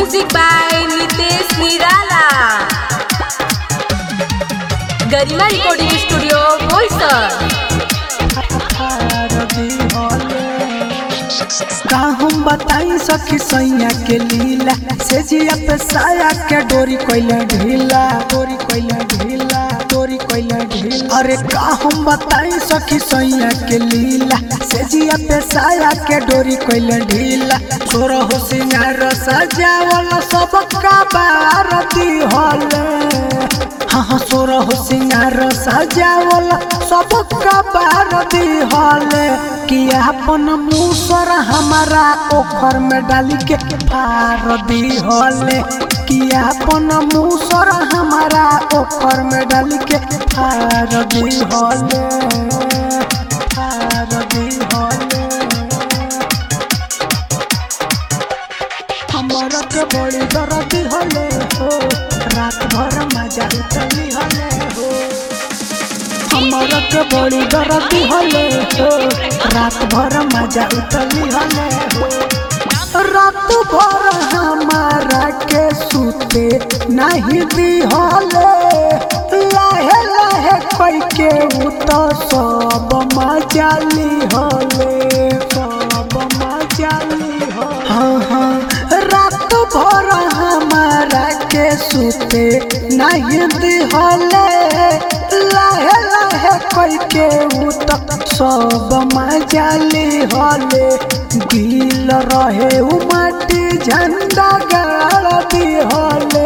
Music by Nitesh Nirala. Garima recording studio Boisar का हम बताई सखी सैया के लीला से जिया पे साया के डोरी कोइला ढीला डोरी कोइला ढीला डोरी कोइला ढीला अरे का हम बताई सखी सैया के लीला से जिया पे साया के डोरी कोइला ढीला छोरो हो सिंगार सजावल सब का बारती होले हाँ हाँ सोर हो सिंगार सजावल सब कबार दिहले कि अपन मुसर हमारा ओखर में डाली के फार दिहले कि अपन मुसर हमारा ओखर में डाली के फार दिहले फार दिहले हमारा के बड़ी दर्द हले हो रात भर मजा उतली हले हो हमारा के बड़ी दर्द हले हो रात भर मजा उतली हले हो रात भर हमारा के सूते नहीं दी हले लाहे लाहे कोई के उत सब मजा ली हले सब मजा ली हो हाँ हाँ रात भर हमारा के सूते नहीं दिहले लाहे लाहे कोई के उत सब मजा ली हले गिल रहे उ माटी झंडा गाड़ दिहले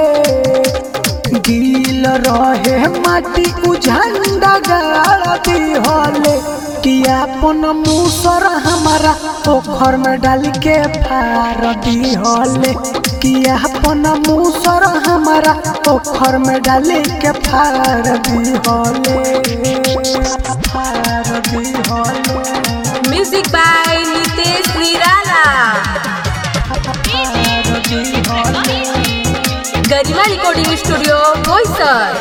गिल रहे माटी उ झंडा गाड़ दिहले कि अपन मुसर हमारा पोखर में डाल के फार दिहले कि अपन मुसर हमारा पोखर में डाल के फार दिहले फार दिहले Music by Nitesh Nirala. फार दिहले गरिमा रिकॉर्डिंग स्टूडियो बोईसर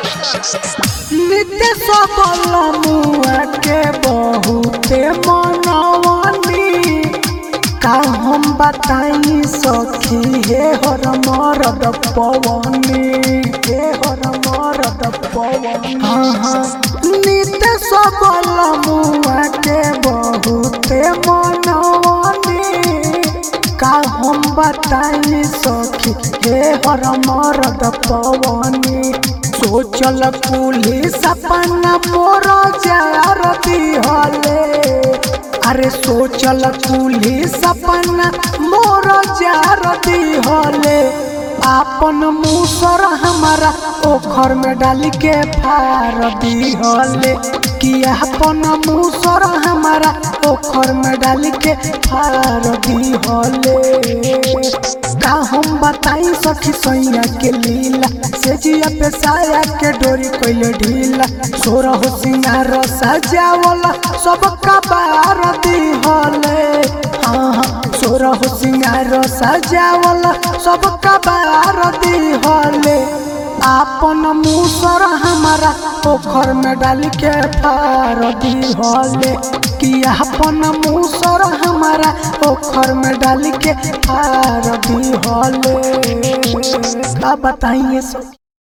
नित्य सबल मुआ के बहुते मनवनी का हम बताई सखी हे हर मरद पवनी हे हर मरद पवनी हाँ हाँ नित्य सबल मुआ के बहुते मनवनी का हम बताई सखी हे हर मरद पवनी सोचल पुलिस अपना मोर जार दिहले अरे सोचल पुलिस अपना मोर जार दिहले आपन मुसर हमारा ओखर में डाल के फार दिहले कि अपन मुसर हमारा ओखर में डाल के फार दिहले का हम बताई सखी सैया के लीला से जिया पे साया के डोरी कोइले ढीला सोर हो सिंगार सजावला सब कबार दिहले हाँ हाँ सोर हो सिंगार सजावला सब कबार दिहले आपन मुसर हमारा पोखर में डाल के फार दिहले कि अपन मुसर हमारा पोखर में डाल के फार दिहले का बताइए सब